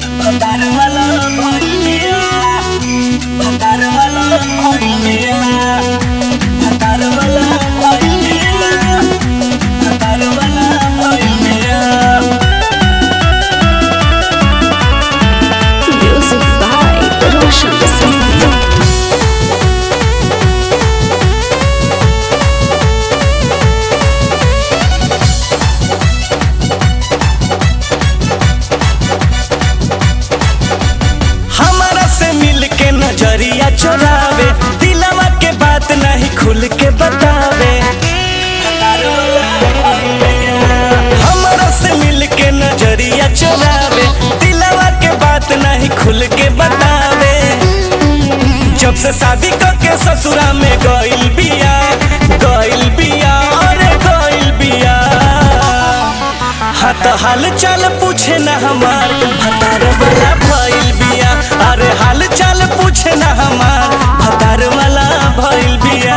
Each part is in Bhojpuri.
भतार वाला भइलिया भतार वाला भइलिया भतार वाला भइलिया भतार वाला भइलिया Music by Roshan Singh. हमारा से मिल के नजरिया चोरावे दिलवा के बात नहीं खुल के बतावे हमारा से मिल के नजरिया चोरावे दिलवा के बात नहीं खुल के बतावे जब से शादी करके ससुरा में गइल बिया गइल बिया अरे गइल बिया हाथ हाल चाल पूछे ना हमार भतार वाला भइल बिया अरे हाल चाल पूछे ना हमार भतार वाला भइल बिया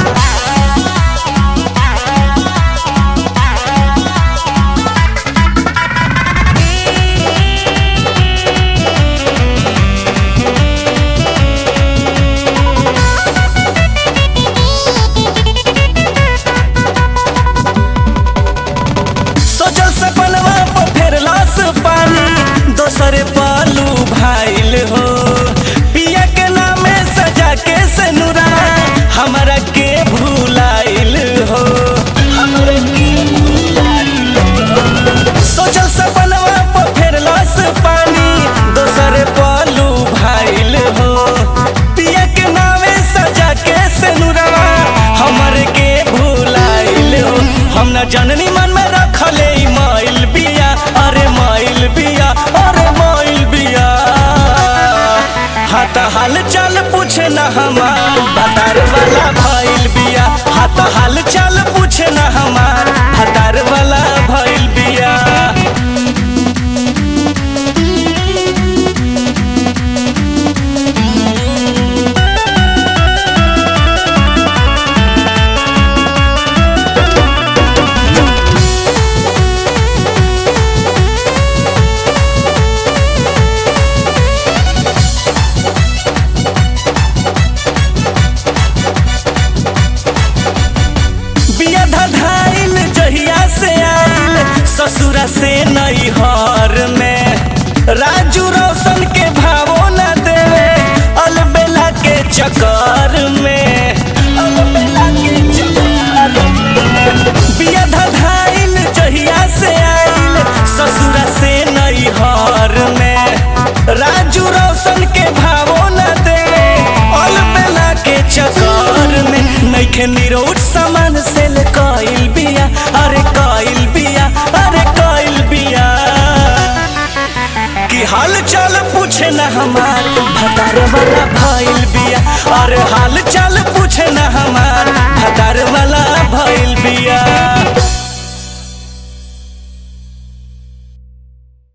सोचल सपनवा पर फेर लाश पानी दोसरे पालू भाइल हो पिया के नामे सजा के सनुरा हमरा के भूलाइल हो हमरा के भूलाइल हो। सोचल सपनवा पर फेर लाश पानी दोसरे पालू भाइल हो पिया के नामे सजा के सनुरा हमर के भूलाइल हो हम न जननी मन में रखले ई माइल बिया अरे माइल बिया अरे माइल बिया हाथ हाल चाल पूछे ना हमार भतार वाला भइल बिया हाथ हाल चाल पूछे ना हमार भतार वाला भइल बिया बिया धधाइल जहिया से आइल ससुरा से नैहर में राजू रोशन के भावो न देवे अलबेला के चक्कर में अलबेला के चक्कर में बिया धधाइल जहिया से आइल ससुरा से नैहर में राजू रोशन के भावो न देवे अलबेला के चक्कर में नइखे निरोट सामान से ले कइल बिया अरे कइल बिया अरे कइल बिया कि हाल चाल पूछे ना हमार भतार वाला भइल बिया अरे हाल चाल पूछे ना